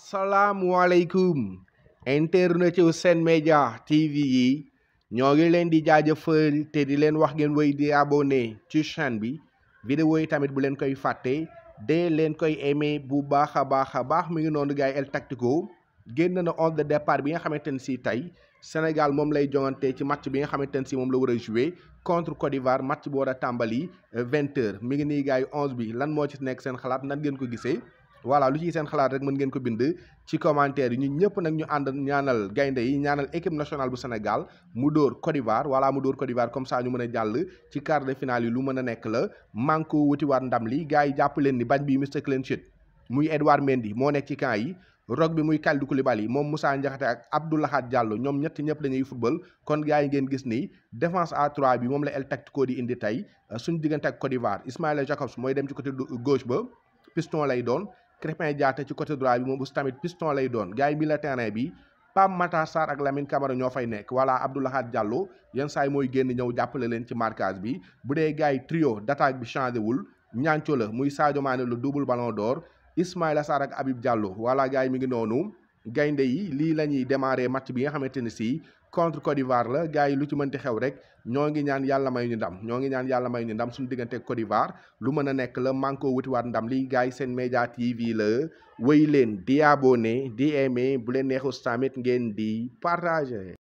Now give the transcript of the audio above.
asalaamualeykum internet yu Sen Média TV yi ñoo ngi leen di jaajëfal te di leen wax ngeen wéy di abonné ci chaîne bi vidéo yi tamit bu leen koy fàtte de leen koy aimé bu baax a baax a baax mi ngi noonu gars yi El Tactico génn na onze de départ bi nga xamante ne si tey Sénégal moom lay jongante ci match bi nga xamante ne si moom la war a jouer contre Côte d'Ivoire match bu war a tàmbali vingt heures mi ngi nii gars yi onze bi lan moo ci nekk seen xalaat nan ngeen ko gisee voilà lu ciy seen xalaat rek mën ngeen ko bind ci commentaire yi ñun ñëpp nag ñu ànd ñaanal gaynde yi ñaanal équipe nationale bu Sénégal mu dóor Côte d'Ivoire voilà mu dóor Côte d'Ivoire comme ça ñu mën a jàll ci quart de finale yi lu mën a nekk la manko wutiwaat ndam li gars yi jàpp leen ni bañ bi Mr Clean Sheet muy Edouard Mendy moo nekk ci camp yi rog bi muy Kalidou Koulibaly moom Moussa Ndiakhate ak Abdou Lahad Diallo ñoom ñett ñëpp dañuy football kon gars yi ngeen gis ni défense à 3 bi moom la El Tactico di indi tey suñu diggante ak Côte d'Ivoire Ismaïla Jacobs mooy dem ci côté gauche ba piston lay doon Crépin Diatta ci côté droit bi moom aussi tamit piston lay doon gars yi milieu terrain bi Pape Matar Sarr ak Lamine Camara ñoo fay nekk voilà Abdou Lahad Diallo yenn saa yi mooy génn ñëw jàppale leen ci marquage bi bu dee gars yi trio d'attaque bi changé wul ñaanco la muy Sadio Mané le double ballon d'or Ismaïla Sarr ak Habib Diallo voilà gars yi mi ngi noonu gaynde yi lii la ñuy démarrer match bi nga xamante ne si contre Côte d'Ivoire la gars yi lu ci mënti xew rek ñoo ngi ñaan yàlla may ñu ndam ñoo ngi ñaan yàlla may ñu ndam suñu diggante Côte d'Ivoire lu mën a nekk la manko wutiwaat ndam lii gars yi Sen Média TV la wéy leen di abonné di aimé bu leen neexus tamit ngeen di partager